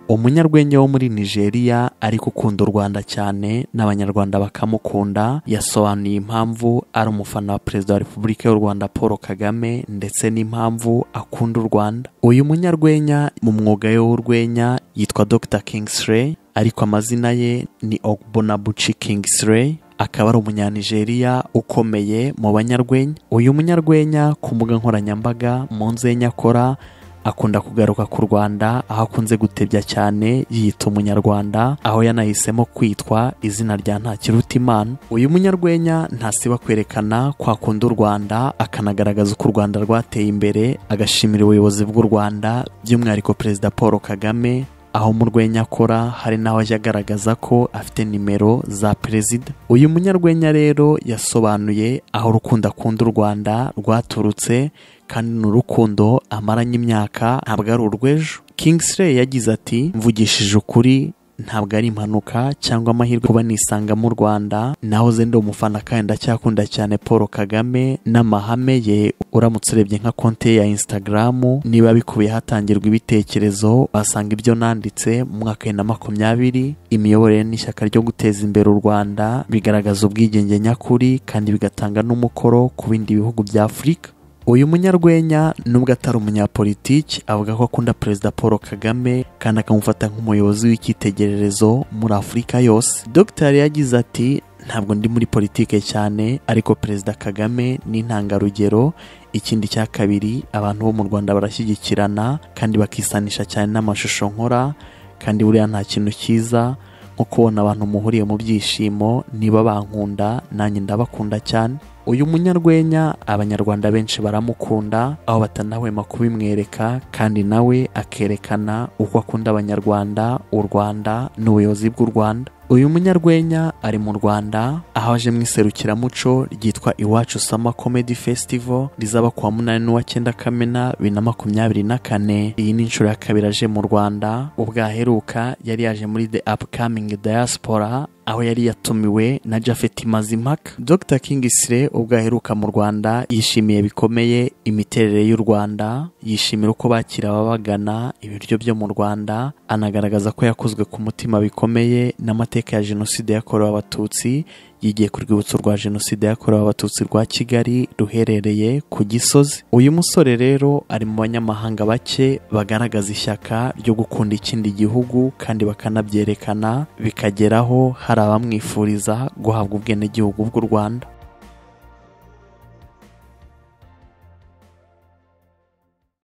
umunyarwenya wo muri nigeria ariko ukunda u rwanda cyane n'abanyarwanda bakamukunda yasobanuye impamvu ari umufana wa perezida wa repubulika y'u rwanda paul kagame ndetse n'impamvu akunda u rwanda uyu munyarwenya mu mwuga we w'urwenya yitwa dr kingsley ariko amazina ye ni ogbonabuchi kingsley akaba ari umunyanigeriya ukomeye mu banyarwenya uyu munyarwenya ku mbuga nkoranyambaga mu nzenya akora akunda kugaruka ku rwanda aho akunze gutebya cyane yiyita umunyarwanda aho yanahisemo kwitwa izina rya ntakirutimana uyu munyarwenya ntasiba kwerekana ko akunda u rwanda akanagaragaza uko u rwanda rwateye imbere agashimira ubuyobozi bw'u rwanda by'umwihariko perezida paul kagame aho mu rwenya akora hari n'aho ajya agaragaza ko afite nimero za perezida uyu munyarwenya rero yasobanuye aho urukundo akunda u rwanda rwaturutse kandi ni urukundo amaranye imyaka ntabwo ari urw'ejo kingsley yagize ati mvugishije ukuri ntabwo ari impanuka cyangwa amahirwe kuba nisanga mu rwanda nahoze ndi umufana kandi ndacyakunda cyane paul kagame n'amahame ye uramutse urebye nka konti ye ya insitagaramu niba bikubiye hatangirwa ibitekerezo wasanga ibyo nanditse mu mwaka wa bibiri na makumyabiri imiyoborere n'ishyaka ryo guteza imbere u rwanda bigaragaza ubwigenge nyakuri kandi bigatanga n'umukoro ku bindi bihugu bya afurika uyu munyarwenya nubwo atari umunyapolitiki avuga ko akunda perezida paul kagame kandi akamufata nk'umuyobozi w'icyitegererezo muri afurika yose dogiteri yagize ati ntabwo ndi muri politike cyane ariko perezida kagame ni intangarugero ikindi cya kabiri abantu bo mu rwanda barashyigikirana kandi bakisanisha cyane n'amashusho nkora kandi buriya nta kintu cyiza nko kubona abantu muhuriye mu byishimo niba bankunda nanjye ndabakunda cyane uyu munyarwenya abanyarwanda benshi baramukunda aho batanahwema kubimwereka kandi nawe akerekana uko akunda abanyarwanda u rwanda n'ubuyobozi bw'u rwanda uyu munyarwenya ari mu rwanda aho aje mu iserukiramuco ryitwa iwacu sama comedy festival rizaba kuwa munani n'uwacyenda kamena bibiri na makumyabiri na kane iyi ni inshuro ya kabiri aje mu rwanda ubwo aheruka yari yaje muri the upcoming diaspora aho yari yatumiwe na Jafet Mazimpaka Dr Kingisire ubwo aheruka mu Rwanda yishimiye bikomeye imiterere y'u Rwanda yishimira uko bakira ababagana ibiryo byo mu Rwanda anagaragaza ko yakozwe ku mutima bikomeye n'amateka ya Jenoside yakorewe Abatutsi yigiye ku rwibutso rwa jenoside yakorewe abatutsi rwa kigali ruherereye ku gisozi uyu musore rero ari mu banyamahanga bake bagaragaza ishyaka ryo gukunda ikindi gihugu kandi bakanabyerekana bikageraho hari abamwifuriza guhabwa ubwenegihugu bw'u rwanda